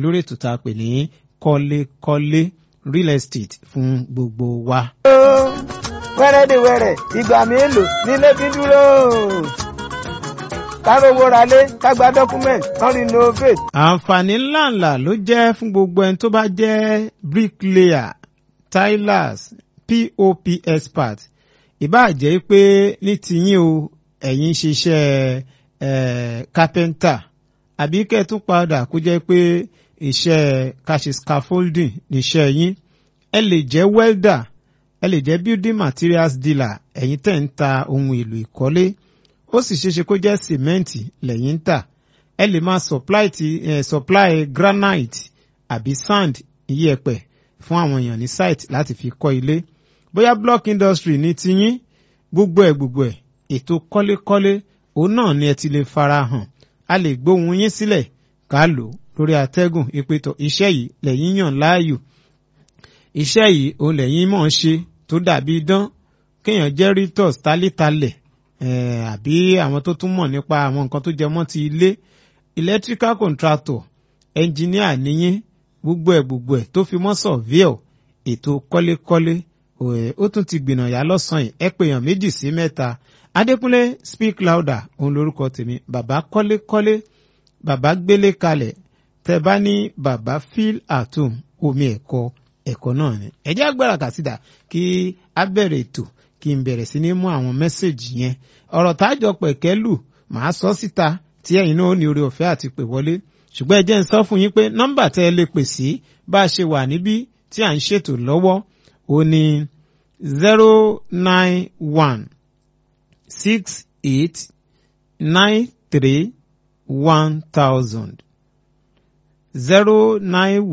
lórí ètò tá a pè ní kọ́lékọ́lé real estate fún gbogbo wa. wẹ́rẹ́dẹ̀wẹ́rẹ́ ìgbà mélòó nílé fi dúró kárówó ralé kágbá dọ́kúmẹ̀ntì kan renovate. àǹfààní ńláǹlà ló jẹ́ fún gbogbo ẹni tó bá jẹ́ bricklayer tilers pop expert ìbáà jẹ́ pé ní tiyín o ẹ̀yin ṣiṣẹ́ eh, carpenter àbí kẹ́ ẹ tún padà kó jẹ́ pé iṣẹ́ káṣe scaffolding níṣẹ́ yín ẹ lè jẹ́ welder ẹ lè jẹ́ building materials dealer ẹ̀yin tẹ̀ ń ta ohun èlò ìkọ́lé ó sì ṣeéṣe kó jẹ́ sìmẹ́ǹtì lẹ́yìn ń tà ẹ lè máa supply ti eh, supply granite àbí sand iyẹ̀pẹ̀ fún àwọn èèyàn ní site láti fi kọ́ ilé bóyá block industry ní tiyín gbogbo ẹ̀ gbogbo ẹ̀ ètò kọ́lékọ́lé òun náà ni ẹ ti lè fara hàn a lè gbóhùn yín sílẹ̀ ká lò lórí atẹ́gùn ìpètò iṣẹ́ yìí lẹ́yìn yàn láàyò iṣẹ́ yìí òun lẹ́yìn mọ̀ ń ṣe tó dàbí idán kéèyàn jẹ́ ritos tálítalẹ̀ eh, àbí àwọn tó tún mọ̀ nípa àwọn nǹkan tó jẹ mọ́ ti ilé electrical contractor engineer níyín gbogbo ẹ̀ gbogbo ẹ̀ tó fi mọ́ surveyor ètò kọ́lékọ́lé eh, ó tún ti gbìnàyà lọ́sàn-án yìí ẹ pè yàn méjì sí mẹ́ta adékúnlé speak louder òun lorúkọ tèmi bàbá kọ́lékọ́lé bàbá gbélé kalẹ̀ tẹ́ bá ní bàbá feel at home omi ẹ̀kọ́ ẹ̀kọ́ náà ni ẹ jẹ́ agbára kàsídà kí a bẹ̀rẹ̀ ètò kí n bẹ̀rẹ̀ sí ní mú àwọn mẹ́sẹ̀gì yẹn ọ̀rọ̀ tájọ pẹ̀kẹ́ lù màá sọ síta tí ẹ̀yin náà ó ní oore ọ̀fẹ́ àti pè wọlé ṣùgbọ́n ẹ jẹ́ ń sọ fún yín pé nọ́mbà tẹ́ ẹ lè pè sí bá a ṣe wà níbí tí à ń ṣètò lọ́wọ́ ó ní zero nine one six eight nine three one thousand zero nine